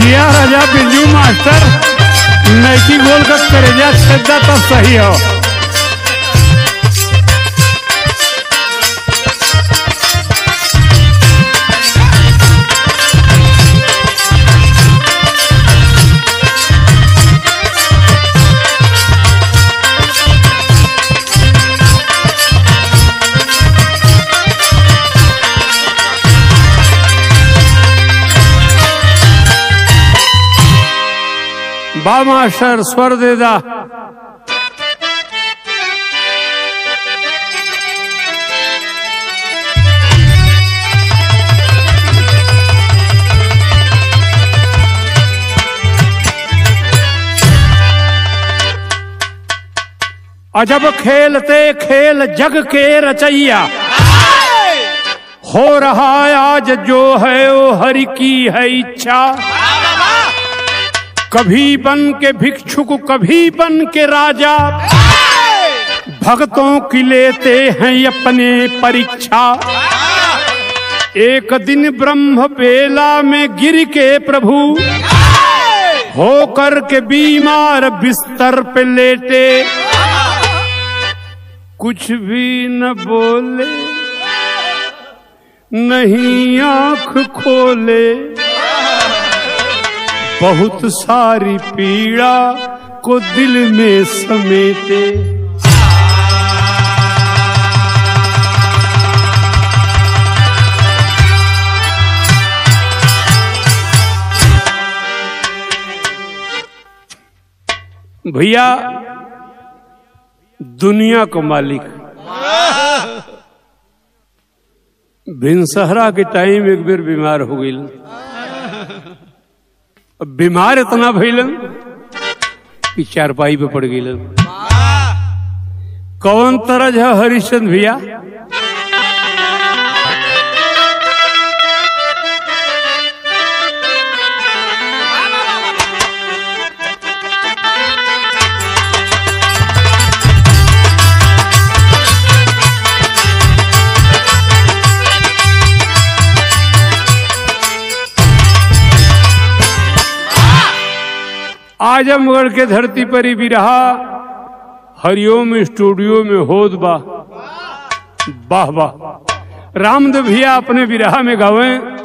जिया राजा बिरजू मास्टर नैकी गोल का करेजा छेदा तो सही हो बा मास्टर स्वर दे दा अजब खेलते खेल जग के रचैया हो रहा आज जो है वो हरि की है इच्छा कभी बन के भिक्षुक कभी बन के राजा भक्तों की लेते हैं अपने परीक्षा एक दिन ब्रह्म बेला में गिर के प्रभु होकर के बीमार बिस्तर पे लेटे कुछ भी न बोले नहीं आंख खोले बहुत सारी पीड़ा को दिल में समेटे भैया दुनिया का मालिक भिनसहरा के टाइम एक बेर बीमार हो गई अब बीमार इतना भइलन कि चारपाई पे पड़ गई कौन तरज है हरिश्चंद भैया आजमगढ़ के धरती पर ही भी रहा हरिओम स्टूडियो में होद बा वाह वाह रामदेव भैया अपने विरहा में गावे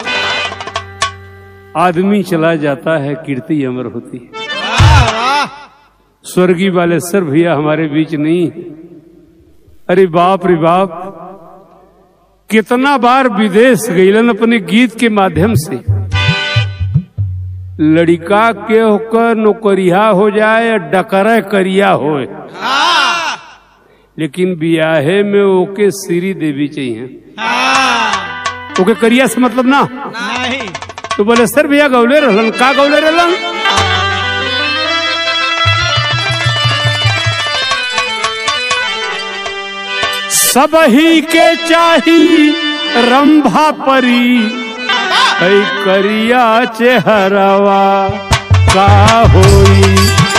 आदमी चला जाता है कीर्ति अमर होती है स्वर्गीय वाले सर भैया हमारे बीच नहीं अरे बाप रे बाप कितना बार विदेश गईलन अपने गीत के माध्यम से लड़का के होकर नौकरिया हो जाए या डकरा करिया हो लेकिन बियाहे में ओके श्री देवी चाहिए ओके करिया से मतलब ना नहीं तो बोले सर भैया गौले रहलन का गौले रहलन सब ही के चाही रंभा परी है करिया चेहरवा का होई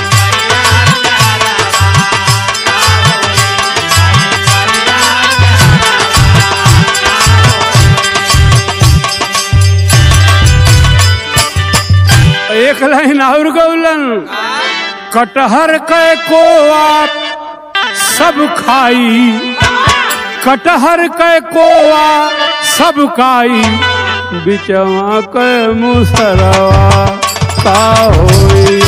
एक लाइन और गौलन कटहर के को आप सब खाई कटहर के कोआ सब खाई बिचवा के मुसरवा का होई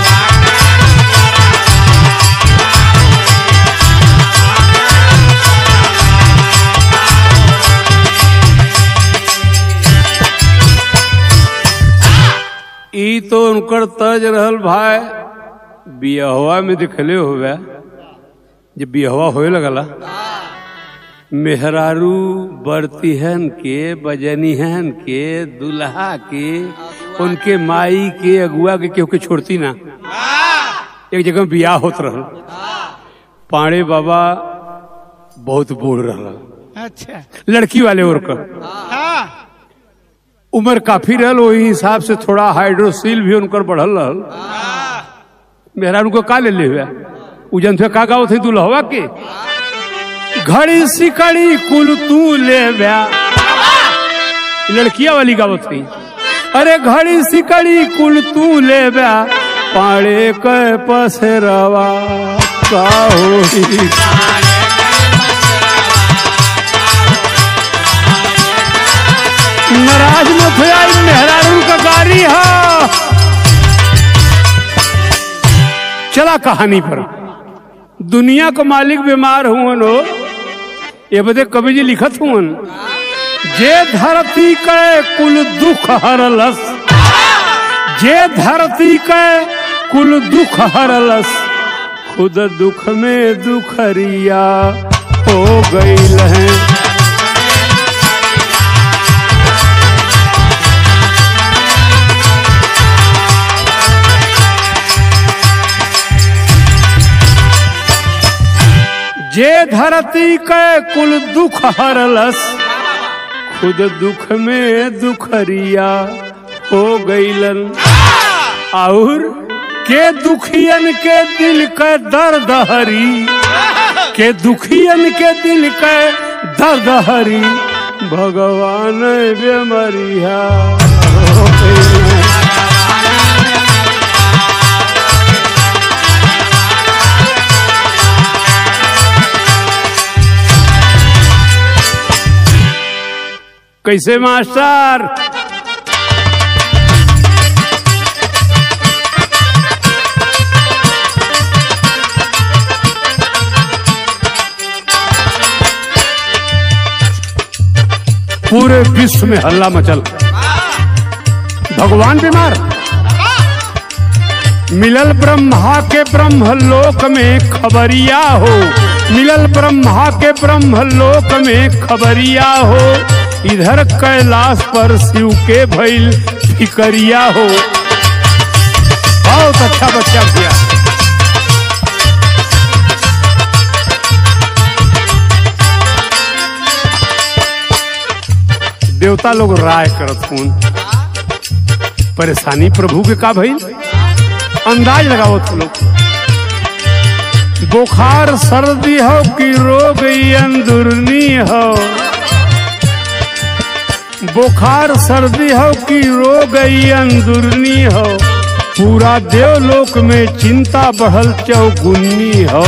ई तो उनकर तज रहल भाई बियहवा में दिखले हुए जब बियहवा होए लगला मेहरारू बरतीहन के बजनीहन के दुल्हा के उनके माई के अगुआ के केहू के छोड़ती ना एक जगह बियाह होत रहल पाड़े बाबा बहुत बूढ़ रहल अच्छा लड़की वाले और का हाँ उम्र काफी रहल वही हिसाब से थोड़ा हाइड्रोसील भी उनकर बढ़ल रहल मेहरारू को का ले ले हुआ उजन थे का गाओ थे दुल्हवा के घड़ी सिकड़ी कुल तू ले ब्या लड़किया वाली गावत थी अरे घड़ी सिकड़ी कुल तू ले बा पाड़े के पसरवा का होई नाराज मत हो आई मेहरारू का गाड़ी है चला कहानी पर दुनिया का मालिक बीमार हुवन हो ये बदे कवि जी लिखत हुवन जे धरती के कुल दुख हरलस जे धरती के कुल दुख हरलस खुद दुख में दुखरिया हो गईल है जे धरती के कुल दुख हरलस खुद दुख में दुखरिया हो गईलन और के दुखियन के दिल के दर्द हरी के दुखियन के दिल के दर्द हरी भगवान बेमरिया हो गईलन कैसे मास्टर पूरे विश्व में हल्ला मचल भगवान बीमार मिलल ब्रह्मा के ब्रह्म लोक में खबरिया हो मिलल ब्रह्मा के ब्रह्म लोक में खबरिया हो इधर कैलाश पर शिव के भइल फिकरिया हो बहुत अच्छा बच्चा किया देवता लोग राय करत हूँ परेशानी प्रभु के का भइल अंदाज लगावत लोग बुखार सर्दी हो कि रोग ई अंदुरनी हो बुखार सर्दी हो कि रोग ई अंदुरनी हो पूरा देवलोक में चिंता बढ़ल चौगुन्नी हो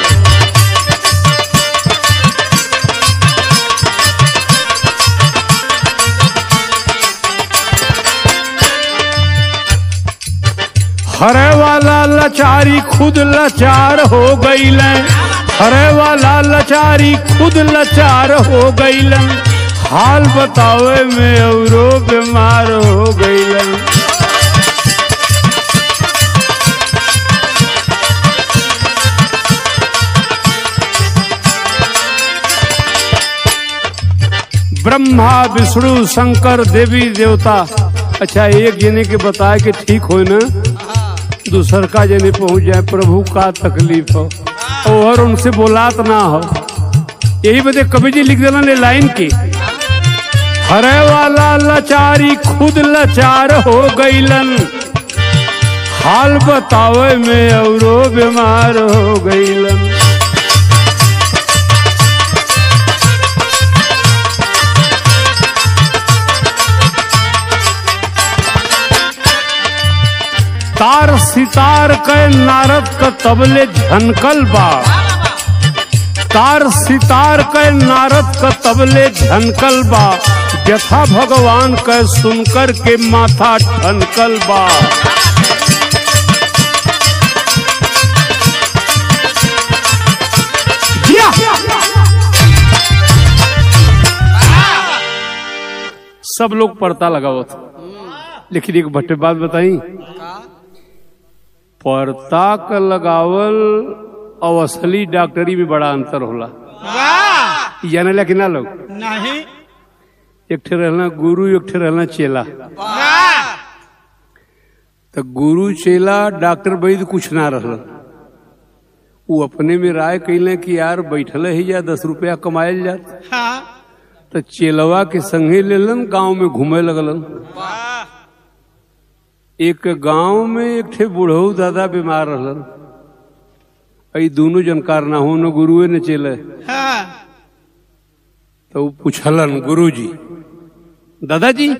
हरे वाला लाचारी खुद लाचार हो गईल हरे वाला लाचारी खुद लाचार हो गईल हाल बतावे में औरो बीमार हो गईल ब्रह्मा विष्णु शंकर देवी देवता अच्छा एक जने के बताए कि ठीक हो ना दूसर का जने पहुंच जाए प्रभु का तकलीफ हो और उनसे बोलात ना हो यही बदे कवि जी लिख देना लाइन की हरे वाला लाचारी खुद लाचार हो गईलन हाल बतावे में औरो बीमार हो गईलन तार सितार के नारद का तबले झनकल बा तार सितार के नारद का तबले झनकल बा व्यथा भगवान के सुनकर के माथा ठनकल बा जिया! सब लोग पड़ता लगावत लेकिन एक बटे बात बताई पर्दा का लगावल और असली डॉक्टरी में बड़ा अंतर होला वाह जाने ला कि ना लोग नहीं एक ठे रहना गुरु एक ठे रहना चेला वाह तो गुरु चेला डॉक्टर वैद्य कुछ ना रहल वो अपने में राय कैले कि यार बैठल ही जा दस रुपया कमायल जात हाँ तो चेलवा के संगे लेलन गांव में घूमे लगलन वाह एक गांव में एक ठे बूढ़ऊ दादा बीमार रहलन ई दोनों जनकार ना हो न गुरुए न चेले हाँ तो वो पूछलन गुरु जी दादाजी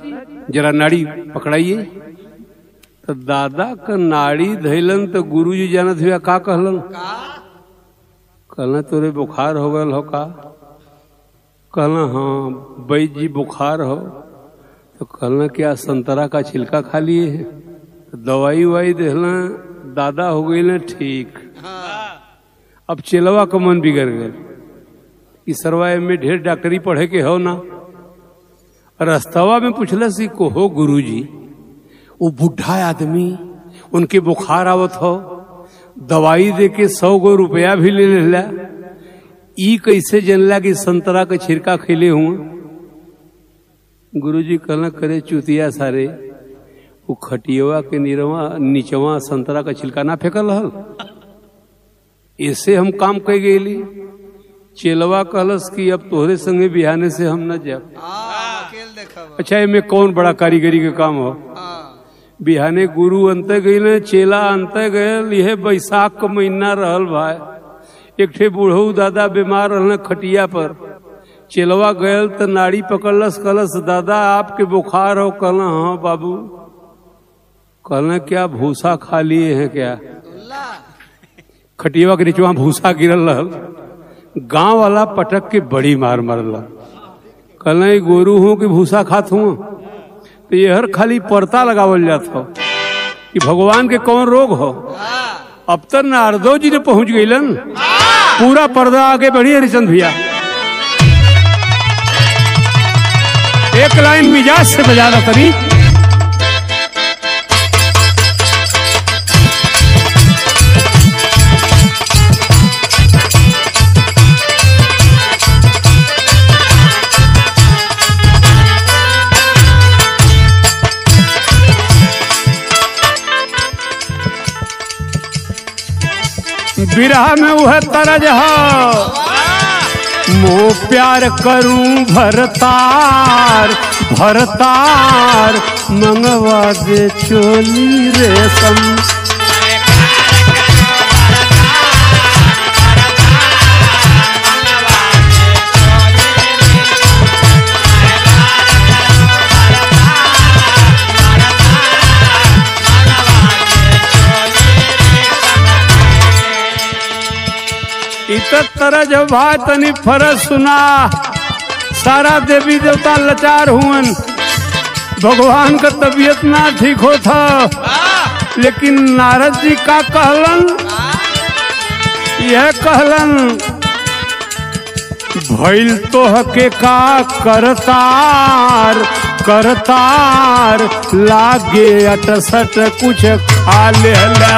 जरा नाड़ी पकड़ाइए तो दादा का नाड़ी धैलन तो गुरुजी जानत हुआ का कहलन कहना तोरे बुखार हो गल हो का कहना हाँ बैद जी बुखार हो तो कहना क्या संतरा का छिलका खा लिए है दवाई वाई देहला दादा हो गई ना ठीक अब चेलवा का मन बिगड़ गए कि सरवा में ढेर डॉक्टरी पढ़े के हो ना रस्तवा में पूछला सी को हो गुरुजी वो बुढ़ा आदमी उनके बुखार आवत हो दवाई दे के सौ गो रुपया भी ले लेला ई कैसे जनला कि संतरा के छिरका खेले हुआ गुरुजी कहना करे चुतिया सारे वो खटियवा के निरवा नीचवा संतरा का छिलका ना फेंकल हल ऐसे हम काम कह गेली चेलवा कहलस कि अब तोहरे संगे बिहाने से हम न जाब वकील देखब अच्छा एमे कौन बड़ा कारीगरी के काम हो हाँ बिहाने गुरु अंत गई चेला अंत गयल यह बैसाख का महीना रहल भाई एक ठे बूढ़ऊ दादा बीमार रहल खटिया पर चेलवा गयल तो नाड़ी पकड़लस कहलस दादा आपके बुखार हो कहला हाँ बाबू कहला क्या भूसा खा लिए हैं क्या दुल्ला खटिया के नीचे भूसा गिरल रहल गांव वाला पटक के बड़ी मार मारल कहला "ई गोरू हूँ कि भूसा खात हूँ तो ये हर खाली परता लगावल जात हो कि भगवान के कौन रोग हो अब तक नारदो जी ने पहुंच गईलन पूरा पर्दा आगे बढ़ी हरिचंद भैया एक लाइन मिजाज से बजा दो करी बिरहा में वह तरज हो मोह प्यार करूं भरतार भरतार मंगवा दे चोली रेशम इत तरज भाई तनी फरज सुना सारा देवी देवता लाचार हुअन भगवान का तबीयत ना ठीक होता लेकिन नारद जी का कहलन यह कहलन भइल तो हके का करतार करतार लागे अटसट कुछ खा लेला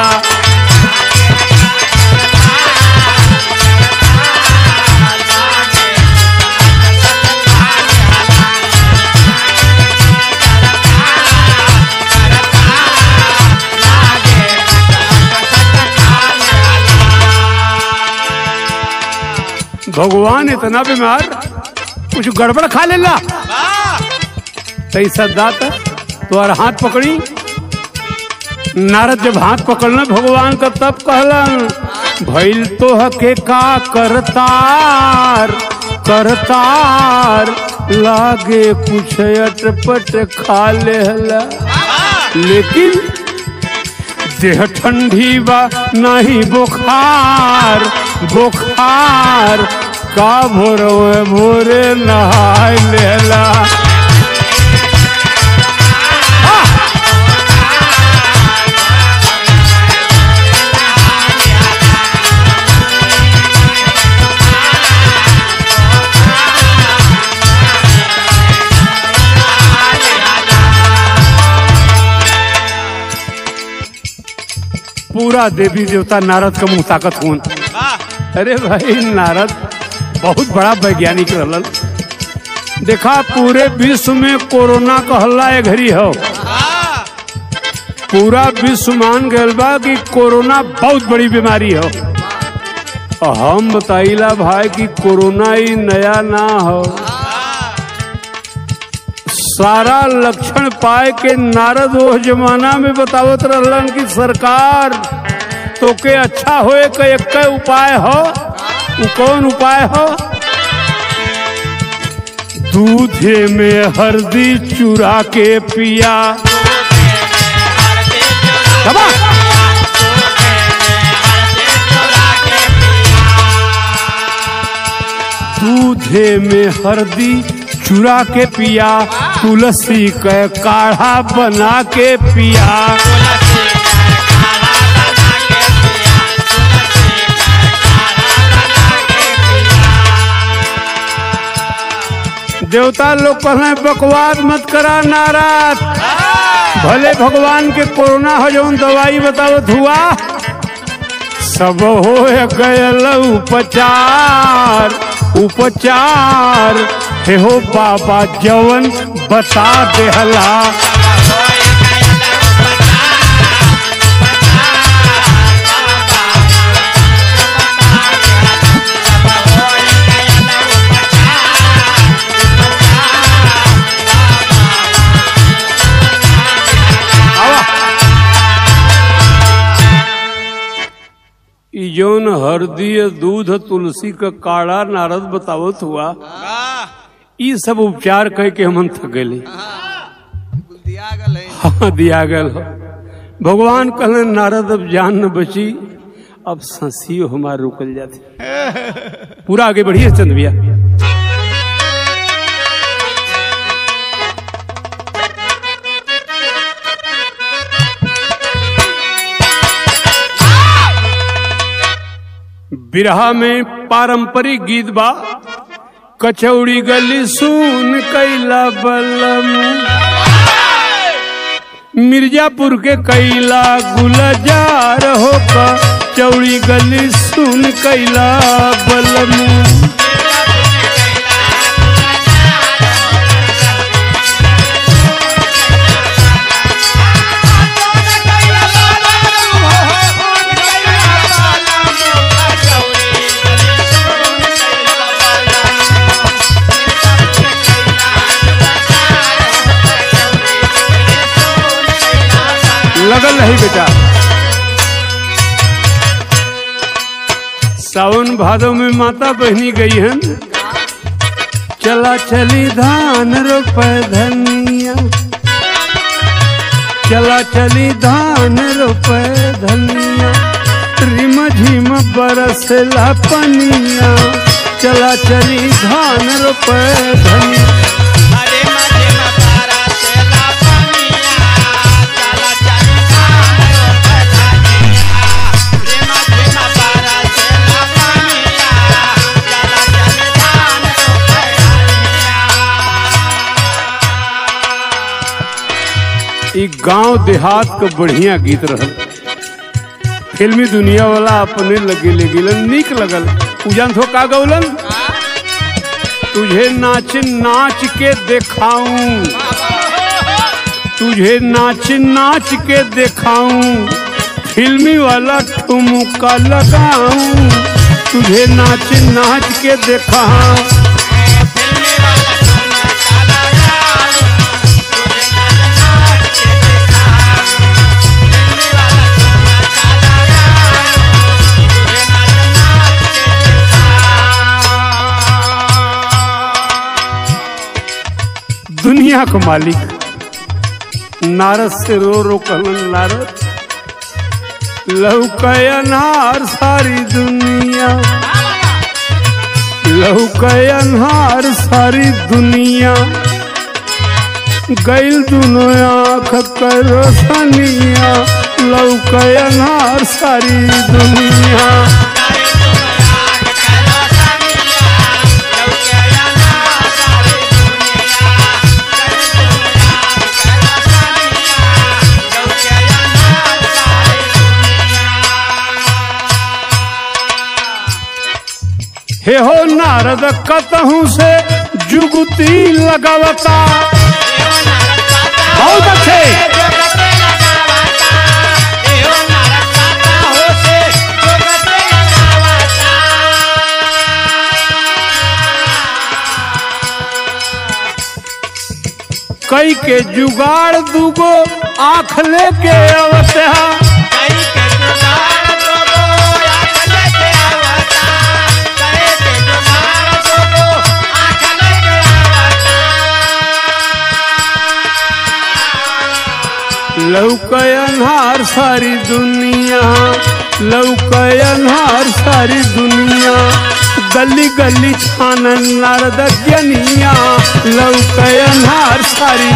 भगवान इतना बीमार कुछ गड़बड़ खा लेला सही सद्दात तुम्हारा हाथ पकड़ी नारद जब हाथ पकड़ना भगवान का तब कहलन भइल तो हके का करतार करतार लागे कुछ अटपट खा लेला लेकिन देह ठंडी बा नहीं बुखार बुखार का भोरवे भोरे नहाय लेला पूरा देवी देवता नारद का मुंह ताकत हुन अरे भाई नारद बहुत बड़ा वैज्ञानिक रहलन देखा पूरे विश्व में कोरोना का हल्ला ए घड़ी हो पूरा विश्व मान गयल बा कि कोरोना बहुत बड़ी बीमारी हो और हम बताइला भाई कि कोरोना ही नया ना हो सारा लक्षण पाए के नारद वो जमाना में बतावत रहलन कि सरकार तो के अच्छा होए के एक उपाय हो उ कौन उपाय हो दूधे में हल्दी चुरा के पिया दबा। दूधे में हल्दी चुरा के पिया तुलसी के काढ़ा बना के पिया देवता लोग कहले बकवास मत करा नाराज भले भगवान के कोरोना हो जौन दवाई बतावत हुआ सब हो गयल उपचार उपचार हे हो बाबा जवन बता देहला आवा। ई जौन हरदी दूध तुलसी का काढ़ा नारद बतावत हुआ ई सब उपचार कह के हमन थक गए दिया गल है हाँ दिया गल हो भगवान कहले नारद अब जान न बची अब ससियो हमार रुकल जाते पूरा आगे बढ़िए चंद भैया बिरहा में पारंपरिक गीत बा कचौड़ी गली सुन कैला बलम मिर्जापुर के कैला गुलजार हो चौड़ी गली सुन कैला बलम लगल रही बेटा सावन भादव में माता बहनी गई हन चला चली धान रोप धनिया चला चली धान रोप धनिया रिम झिम बरसला पनिया चला चली धान रोप धनिया अरे मजे मतारा सेला पनिया चला चली धान रोपनिया रे मजे मतारा सेला पनिया चला चली धान रोपनिया ई गांव देहात का बढ़िया गीत रहल फिल्मी दुनिया वाला अपने लगे ले गिलन निक लगल उजन थो का गौलन तुझे नाच नाच के दिखाऊं तुझे नाच नाच के दिखाऊं फिल्मी वाला ठुमका लगाऊं तुझे नाच नाच के दिखाऊं फिल्मी वाला सुन चला यार तुझे नाच नाच के देखा फिल्मी वाला सुन चला यार तुझे नाच नाच के देखा दुनिया का मालिक नारद से रो रो कहलन नारद लौकयनहार सारी दुनिया लौकयनहार सारी दुनिया गैल दुनो आँख कर रोशनिया लौकयनहार सारी दुनिया सारी दुनिया के रोशनिया लौके ना सारी दुनिया सारी दुनिया के रोशनिया लौके ना सारी दुनिया हे हो नारद कतहूँ से जुगती लगावता बहुत अच्छे कई के जुगाड़ दूगो आँख लेके अवते अन्हार सारी दुनिया लौके अन्हार सारी दुनिया गली गली छान नारद ज्ञनिया लौके अन्हार सारी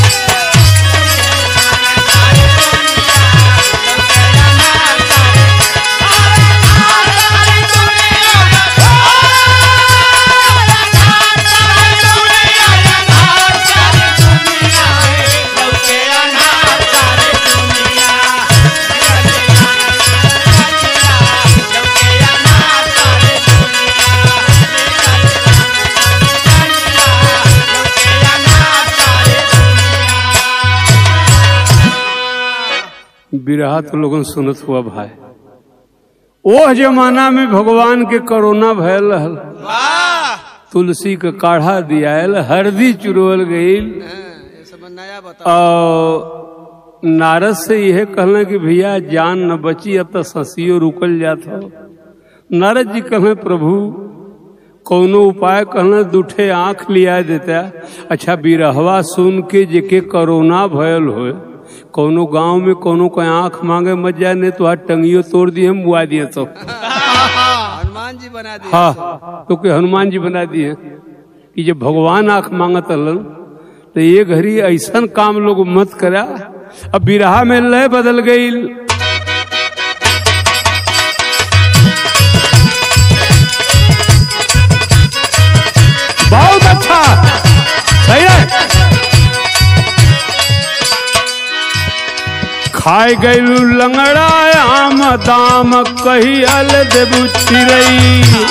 बिरहा तो लोगन सुनत हुआ भाई ओह जमाना में भगवान के कोरोना भयल रहल तुलसी के काढ़ा दियाल हरदी चुरवल गईल ये सब नया बता और नारद से यह कहना कि भैया जान न बची अब तो ससियो रुकल जात हो नारद जी कहे प्रभु कौनो उपाय कहना दूठे आंख लिया देता अच्छा बिरहवा सुन के जेके कोरोना भयल होए कौनो गांव में कोनो का आंख मांगे मत जाए नहीं तो हाथ टंगियो तोड़ दिए मुआ दिए तो हनुमान जी बना दिए हाँ तो के हनुमान जी बना दिए कि जब भगवान आंख मांगत हलन तो ये घड़ी ऐसा काम लोग मत करा अब बिरहा में लय बदल गई बहुत अच्छा सही है खाए गैलू लंगड़ा आम दाम कहियल देबू चिरई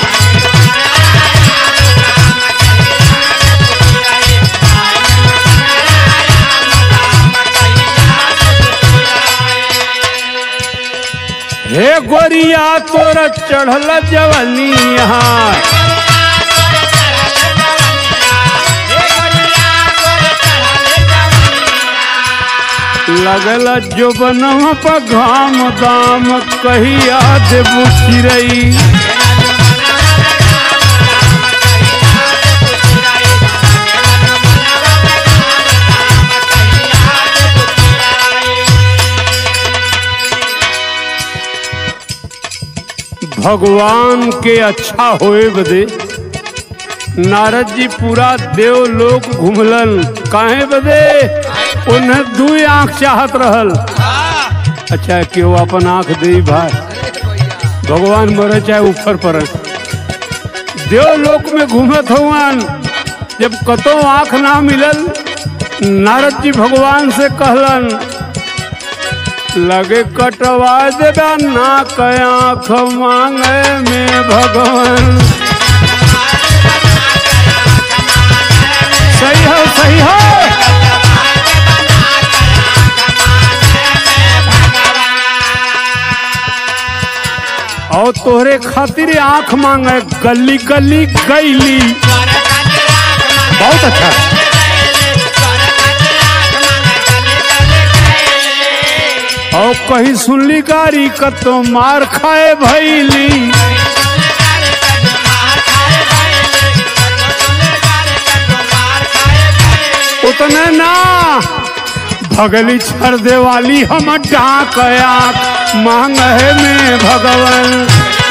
हे गोरिया तोर चढ़ल जवनिया लगल जो बनवा पर घाम दाम कहिया देबू चिरई भगवान के अच्छा होए बदे नारद जी पूरा देवलोक घुमलन काहे बदे उन्हें दू आंख चाहत रहल अच्छा केहू अपन आंख दे भाई भगवान मरे चाहे ऊपर पर देवलोक में घूमत हुआन जब कतो आंख ना मिलल नारद जी भगवान से कहलन लगे कटवा देगा ना के आंख मांगे में भगवान सही हो सही हो और तोहरे खातिर आंख मांगे गली गली गैली बहुत अच्छा और कहीं सुनली गाड़ी कतो मार खाए भैली उतने ना भगली छर दे वाली हम डाक आंख मांग है में भगवान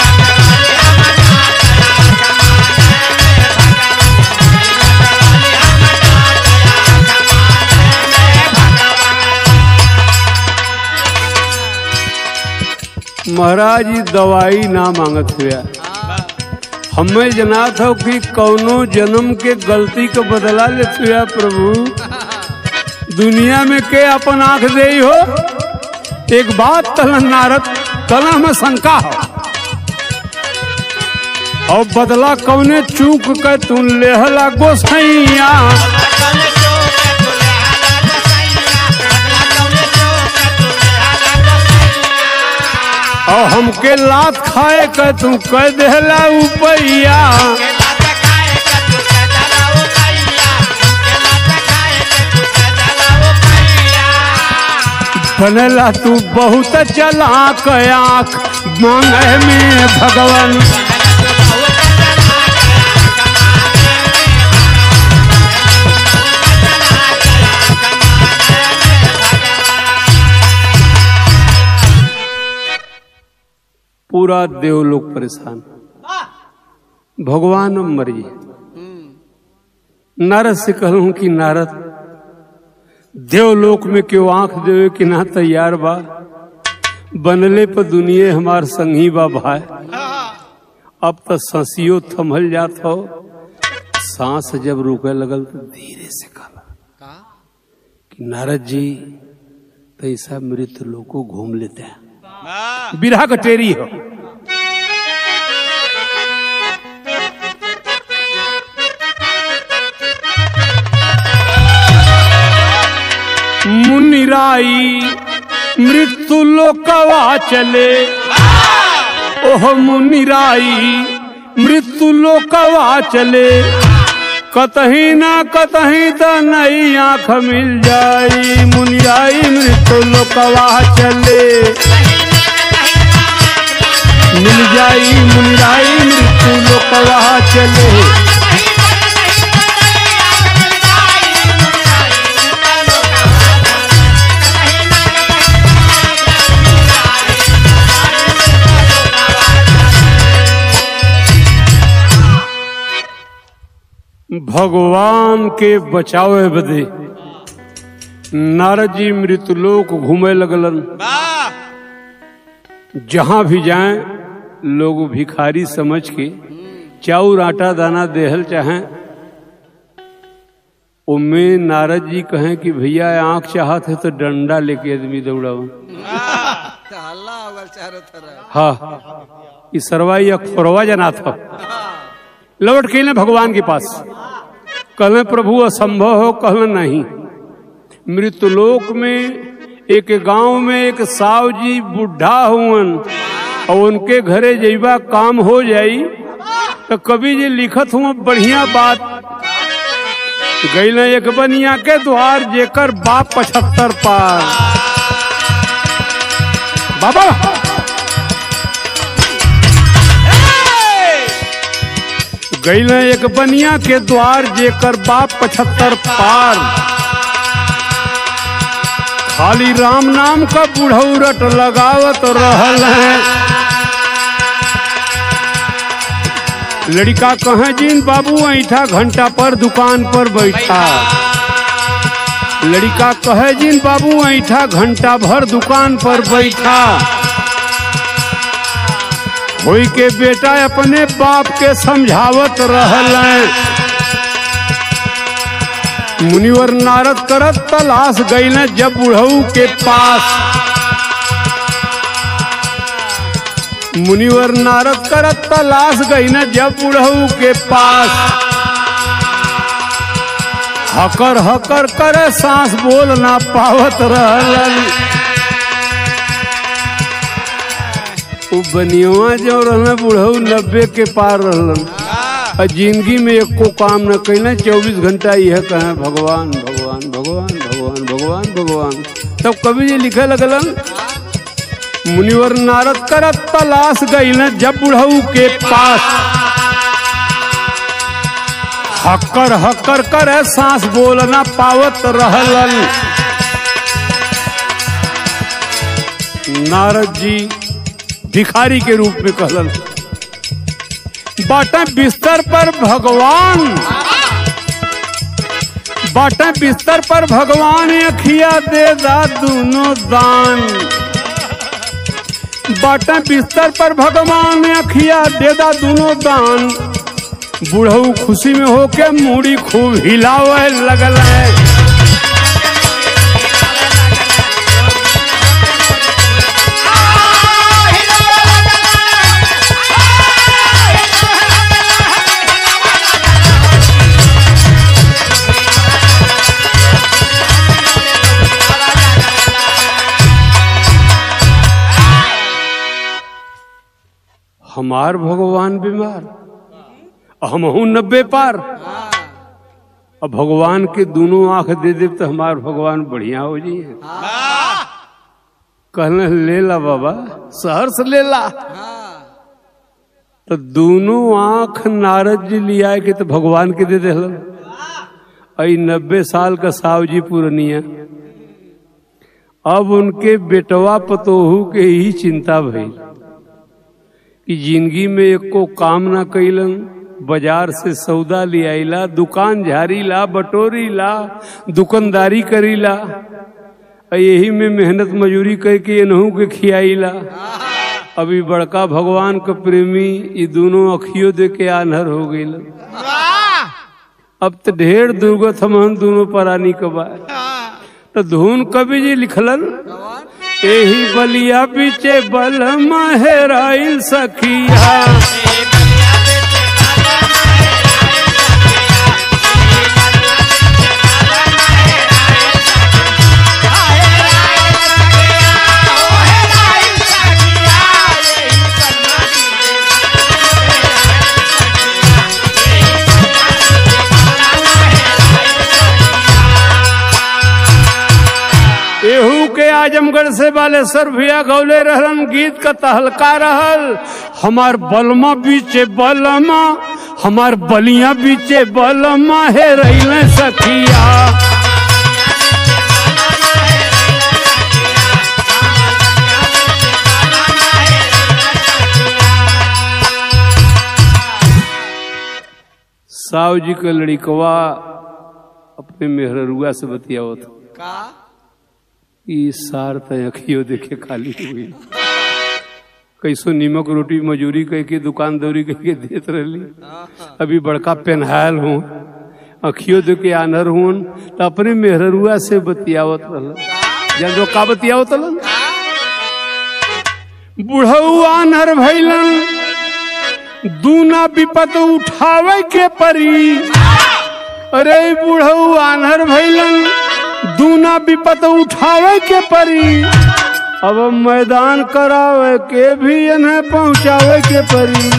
महाराज जी दवाई ना मांगत हुआ हमें जनात हो कि कौनो जन्म के गलती को बदला लेते हुआ प्रभु दुनिया में के अपन आंख दे हो एक बात तलन नारद तला में शंका हो और बदला कौने चूक के तू लेहला गोसैया और हमके लात खाए के तू कह देहला उपैया बनेला तू बहुत चलाक आंख मांगे में भगवान पूरा देवलोक परेशान भगवान मरिए हम्म नारद से कहूं कि नारद देवलोक में क्यों आंख देवे कि ना तैयार बा बनले पर दुनिया हमार संगी बा भाई अब तो ससियो थमल जात हो सांस जब रुके लगल तो धीरे से कहला का कि नारद जी तो ऐसा मृत लोग को घूम लेते हैं बिरहा कटेरी हो मुनिराई मृत्यु लोकवा चले ओह मुनिराई मृत्यु लोकवा चले कतही ना कतही त नई आंख मिल जाई मुनिराई मृत्यु लोकवा चले मिल जाई मुनिराई मृत्यु लोकवा चले भगवान के बचावे बदे नारद जी मृतलोक घूमे लगलन जहां भी जाएं लोग भिखारी समझ के चाउर आटा दाना देहल चाहें उनमें नारद जी कहें कि भैया आंख चाहत है तो डंडा लेके आदमी दौड़ाओ हल्ला होगा चारों तरफ हाँ ये सरवाई अखरवा जना था लौट के ले भगवान के पास कहले प्रभु असंभव हो कहले नहीं मृतलोक में एक गांव में एक साव जी बुढ़ा हुवन और उनके घरे जइबा काम हो जाई तो कवि जी लिखत हुआ बढ़िया बात गई एक बनिया के द्वार जेकर बाप पचहत्तर पार बाबा गैल एक बनिया के द्वार जेकर बाप पचहत्तर पार खाली राम नाम का बुढ़ौरट लगावत रहल है लड़का कहे जिन बाबू ऐठा घंटा पर दुकान पर बैठा लड़का कहे जिन बाबू ऐठा घंटा भर दुकान पर बैठा होई के बेटा अपने बाप के समझावत रहल मुनिवर नारद करत तलाश गई जब बुढ़ऊ के पास मुनिवर नारद करत तलाश गई जब बुढ़ऊ के पास हकर हकर करे सांस बोल ना पावत रहलन उ बनियवा जो रहना बुढ़ऊ नब्बे के पार रहलन और जिंदगी में एको काम न कैला चौबीस घंटा यह कहे भगवान भगवान भगवान भगवान भगवान भगवान तब कवि जी लिखे लगलन मुनिवर नारद करत तलाश गई न जब बुढ़ऊ के पास हक्कर हक्कर करे सांस बोलना पावत रहलन नारद जी भिखारी के रूप में कहलन बाटा बिस्तर पर भगवान बाटा बिस्तर पर भगवान अखिया दे दा दोनों दान बाटा बिस्तर पर भगवान अखिया दे दा दोनों दान बुढ़ऊ खुशी में होके मूड़ी खूब हिलावे लगल है हमार भगवान बीमार हम हूं नब्बे पार अब भगवान के दोनों आंख दे दे तो हमार भगवान बढ़िया हो जाइए कहने ले ला बाबा शहर से ले ला हाँ तो दोनों आंख नारद जी लिया के तो भगवान के दे दे आई नब्बे साल का साव जी पूर्णिया अब उनके बेटवा पतोहू के ही चिंता भई कि जिंदगी में एको काम ना कैलन बाजार से सौदा ले आइला दुकान झाड़ी ला बटोरी ला दुकानदारी करीला आ यही में मेहनत मजूरी करके एनहू के खियाइला अभी बड़का भगवान के प्रेमी ये दोनों अखियों दे के आन्हर हो गईल अब तो ढेर दुर्गत हम दोनों प्राणी के बा तो धुन कवि जी लिखलन एही बलिया पीछे बल महराइल सखिया एहू के आजमगढ़ से बालेश्वर भैया गौले रहलन गीत का तहलका रहल हमार बलमा बीचे बलमा हमार बलिया बीचे बलमा हे रही सखिया साव जी का लड़िकवा अपने मेहररुआ से बतियावत का ई सार तय अखियो देखे खाली हुई कैसो नीमक रोटी मजूरी कह के दुकानदारी कह के देत रहली अभी बड़का पेनहाल हूँ अखियो दे के आनर हूँ तो अपने मेहरुआ से बतियावत रहल जब जो का बतियावत रहल बुढ़ऊ आनर भैलन दूना विपत उठावे के परी अरे बुढ़ऊ आनर भैलन दूना विपत उठावे के परी अब मैदान करावे के भी इन्हें पहुंचावे के परी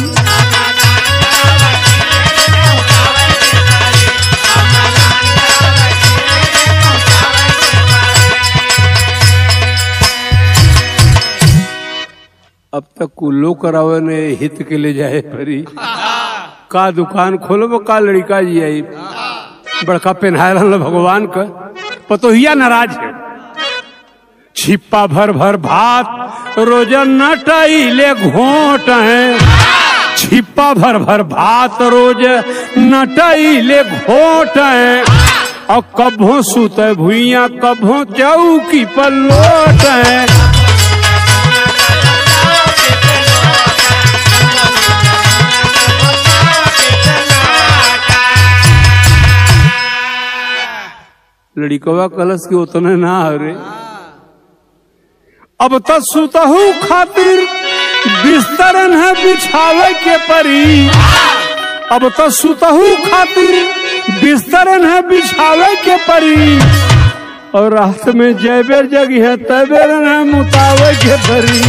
अब तक कुल्लो करावे ने हित के ले जाए परी का दुकान खोलो का लड़का जी आई बड़का पेन्हाय रहल भगवान का पतोहिया नाराज है छिप्पा भर भर भात रोजन नटाइले घोट है छिप्पा भर भर भात रोज नटाइले घोट है और कभो सुत भुइया कभो चौकी पर लोट है लड़िकवा कलश के उतने ना हरे अब तो सुतहू खातिर बिस्तरन है बिछावे के परी अब तो सुतहू खातिर बिस्तरन है बिछावे के परी और रात में जयबेर जगी है तबेर है मुतावे के परी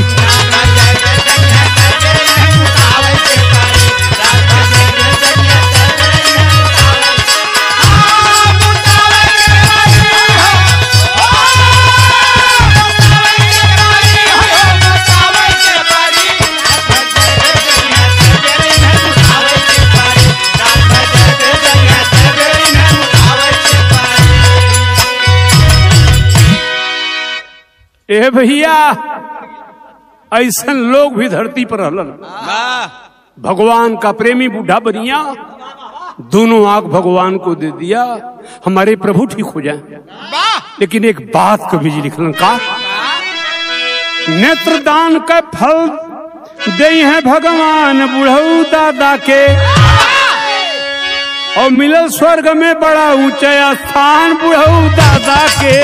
ए भैया ऐसन लोग भी धरती पर रहलन भगवान का प्रेमी बूढ़ा बनिया दोनों आंख भगवान को दे दिया हमारे प्रभु ठीक हो जाए लेकिन एक बात कभी जी लिखलन का नेत्र दान का फल दे है भगवान बुढ़ऊ दादा के और मिलल स्वर्ग में बड़ा ऊंचा स्थान बुढ़ऊ दादा के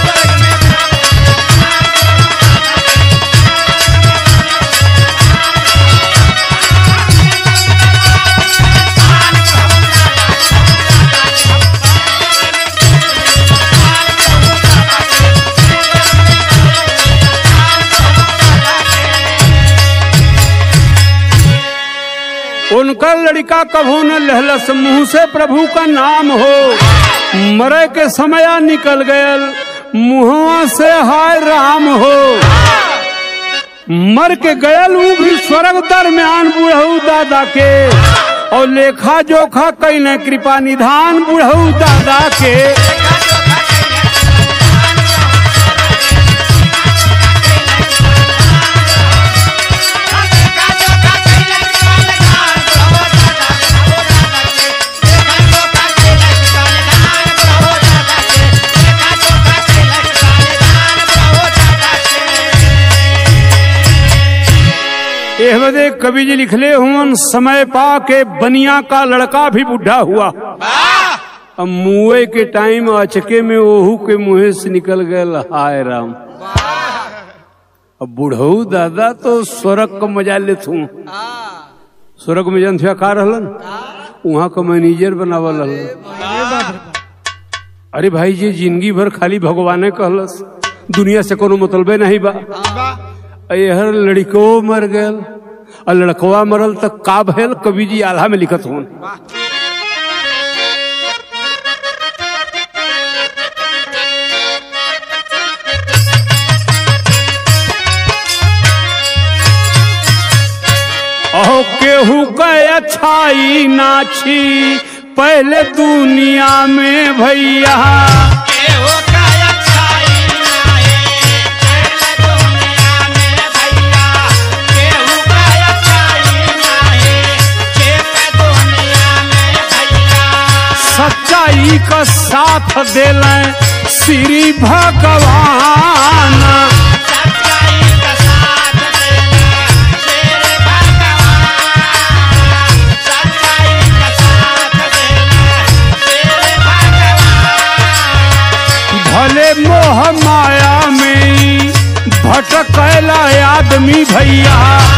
उनका लड़का कभू न लहलस मुंह से प्रभु का नाम हो मरे के समय निकल गयल मुहवा से हाय राम हो मर के गयल ऊ भी स्वर्ग दरमियान बुढ़ऊ दादा के और लेखा जोखा कैले कृपा निधान बुढ़ऊ दादा के Thank you. एह बदे कवि जी लिखले हुवन समय पा के बनिया का लड़का भी बुढ़ा हुआ अब मुए के टाइम अचके में ओहू के मुंह से निकल गए हाय राम अब बुढ़ऊ दादा तो स्वर्ग का मजा लेत हूँ स्वर्ग में जन थे का रहलन वहाँ का मैनेजर बनावल रहलन अरे भाई जी जिंदगी भर खाली भगवाने कहलस दुनिया से कोनो मतलबे नहीं बा यहर लड़को मर गयल और लड़कवा मरल तक का भयल कवि जी आल्हा में लिखत हूँ अहो केहू के अच्छाई नाछी पहले दुनिया में भैया सच्चाई का साथ दिल श्री भगवान भले मोह माया में भटकला आदमी भैया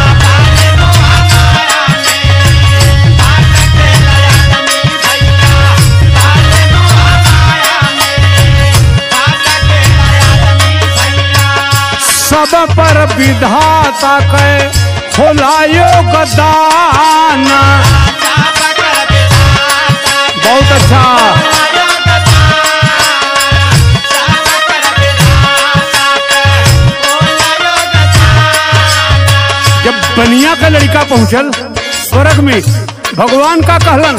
सब पर विधाता के खोलायो गदान बहुत अच्छा जब बनिया का लड़का पहुंचल स्वर्ग में भगवान का कहलन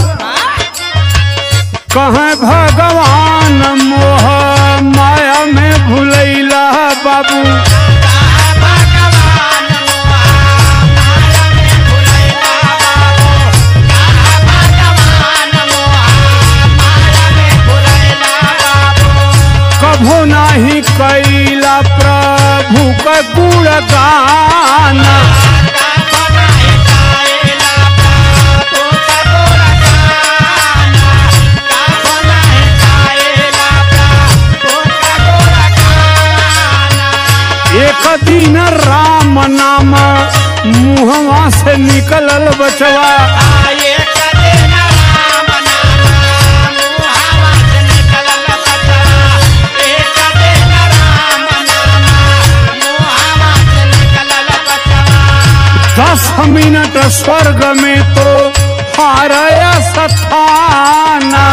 कहे भगवान मोह माया में भूलैला बाबू कभो नहीं कैला प्रभु का गुणगान एक दिन राम नाम मुहवा से निकलल बचवा दस मिनट स्वर्ग में तो हारया सथाना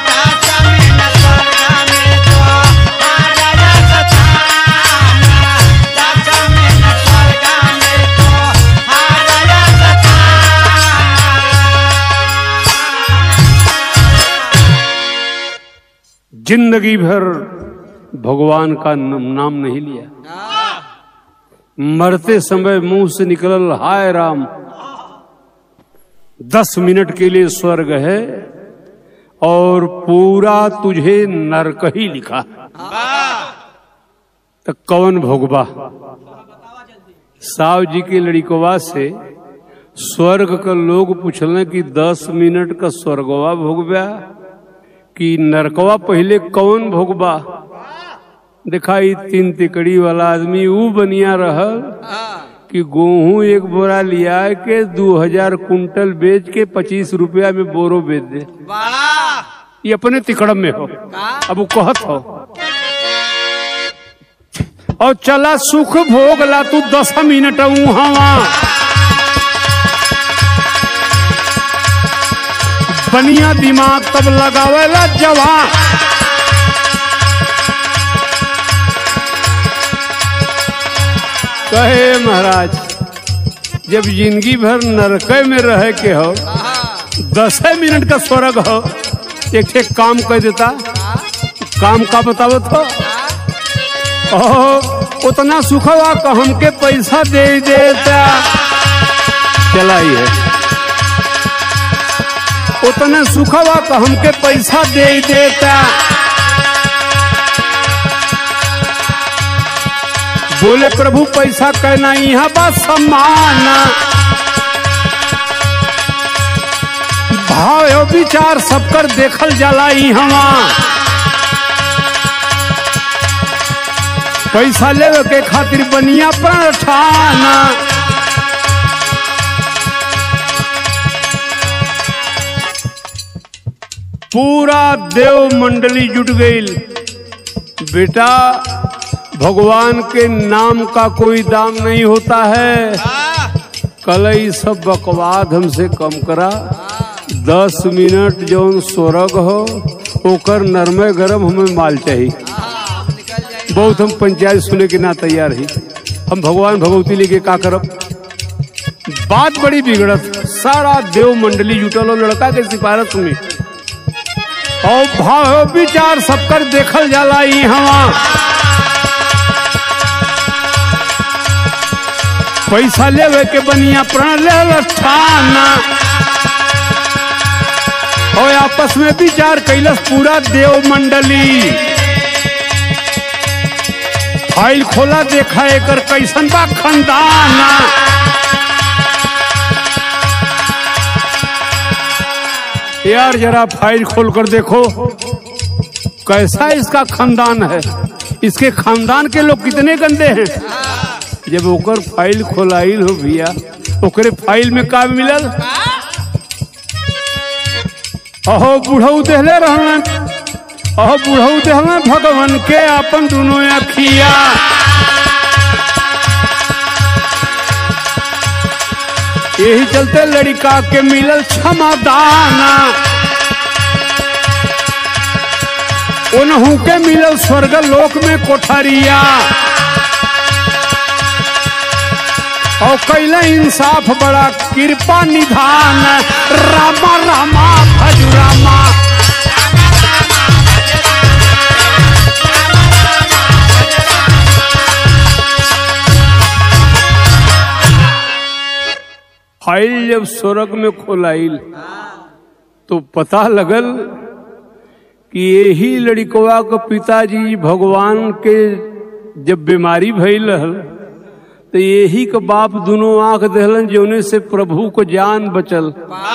जिंदगी भर भगवान का न- नाम नहीं लिया मरते समय मुंह से निकलल हाय राम दस मिनट के लिए स्वर्ग है और पूरा तुझे नरक ही लिखा तो कौन भोगबा साव जी के लड़िकवा से स्वर्ग का लोग पूछल कि दस मिनट का स्वर्गवा भोगबा कि नरकवा पहले कौन भोगबा दिखाई तीन तिकड़ी वाला आदमी ऊ बनिया रहल कि गेहूं एक बोरा लिया के दो हजार कुंटल बेच के पच्चीस रुपया में बोरो बेच दे ये अपने तिकड़म में हो अब वो कहत हो और चला सुख भोग ला तू दस मिनट हवा बनिया दिमाग तब लगावेला जवान कहे महाराज जब जिंदगी भर नरक में रह के हो दस मिनट का स्वर्ग हो एक एक काम कर देता काम का बतावत हो ओ उतना सुखवा का हमके पैसा दे देता चलाई है उतना सुखवा का हमके पैसा दे देता बोले प्रभु पैसा कहना यहाँ बा सम्मान भाव एवं विचार सबकर देखल जाला हवा पैसा लेवे के खातिर बनिया प्राण ठाना पूरा देव मंडली जुट गई बेटा भगवान के नाम का कोई दाम नहीं होता है कल ई सब बकवाद हमसे कम करा दस मिनट जौन सोरग हो ओकर नरमे गरम हमें माल चाहिए निकल जाए बहुत हम पंचायत सुने के ना तैयार ही हम भगवान भगवती लेके का करब बात बड़ी बिगड़त सारा देव मंडली जुटल हो लड़का के सिफारिश में और भाव विचार सबकर देखल जाला ई हवा पैसा लेवे के बनिया प्राण ले ठाना और आपस में विचार कैलस पूरा देव मंडली फाइल खोला देखा एकर कैसन बा खानदान यार जरा फाइल खोल कर देखो कैसा इसका खानदान है इसके खानदान के लोग कितने गंदे हैं जब ओकर फाइल खोलाइल हो भैया ओकरे फाइल में का मिलल अहो बुढ़ऊ देहले रहलन अहो बुढ़ऊ देहलन भगवान के अपन दोनों अखिया यही चलते लड़का के मिलल क्षमादाना उनहू के मिलल स्वर्ग लोक में कोठरिया और कैला इंसाफ बड़ा कृपा निधान रामा रामा भजुरामा फाइल जब स्वर्ग में खोलाइल तो पता लगल कि यही लड़कवा के पिताजी भगवान के जब बीमारी भइल रहल तो यही के बाप दोनों आंख दहलन जोने से प्रभु को जान बचल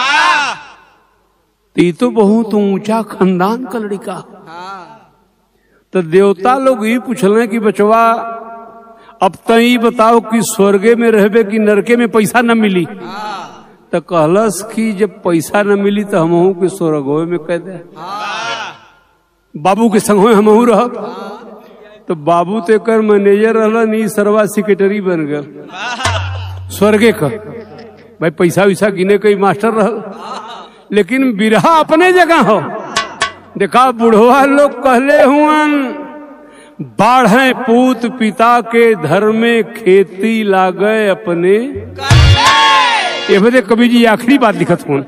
तो ई तो बहुत ऊंचा खानदान का लड़का हाँ तो देवता लोग ये पूछल कि बचवा अब तई बताओ कि स्वर्गे में रहबे कि नरके में पैसा न मिली हाँ तो कहलस कि जब पैसा न मिली तो हमहू के स्वर्गो में कह दे हाँ बाबू के संग हमहू रह तो बाबू तो एकर मैनेजर रहलन ई सरवा सेक्रेटरी बन गल स्वर्गे का भाई पैसा वैसा गिने कई मास्टर रहल लेकिन बिरहा अपने जगह हो देखा बुढ़वा लोग कहले हुअन बाढ़े पूत पिता के धर्म में खेती लागे अपने ये बदे कवि जी आखिरी बात लिखत हुन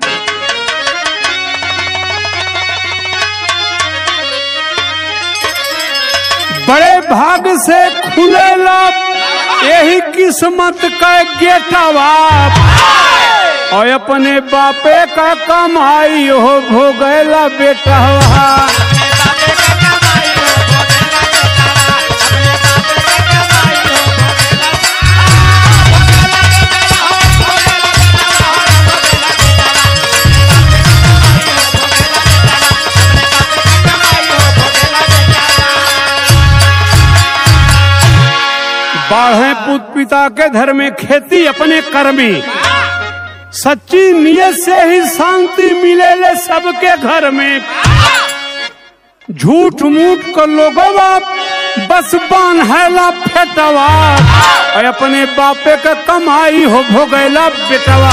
बड़े भाग से खुलेला यही किस्मत का गेटवा और अपने बापे का कमाई हो भोगैला बेटा बाढ़े पुत पिता के घर में खेती अपने कर में सच्ची नियत से ही शांति मिले ले सबके घर में झूठ मूठ को लोगवा बस बांधला फेटवा और अपने बापे का कमाई हो भोगैला बेटवा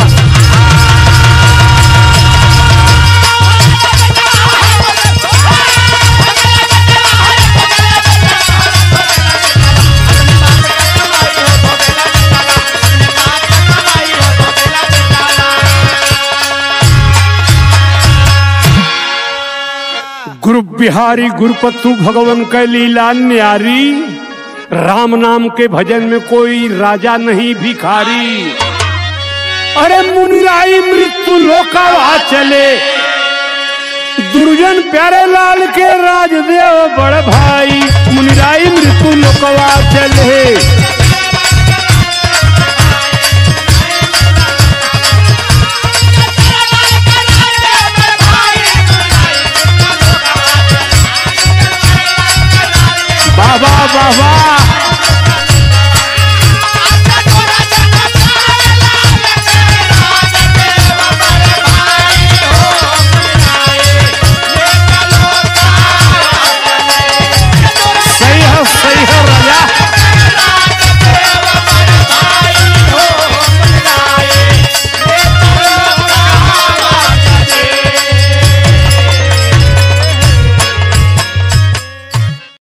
गुरु बिहारी गुरुपत्तु भगवान के लीला न्यारी राम नाम के भजन में कोई राजा नहीं भिखारी अरे मुनिराई मृत्यु लोकावा चले दुर्जन प्यारे लाल के राजदेव बड़ भाई मुनिराई मृत्यु लोकवा चले वाह वाह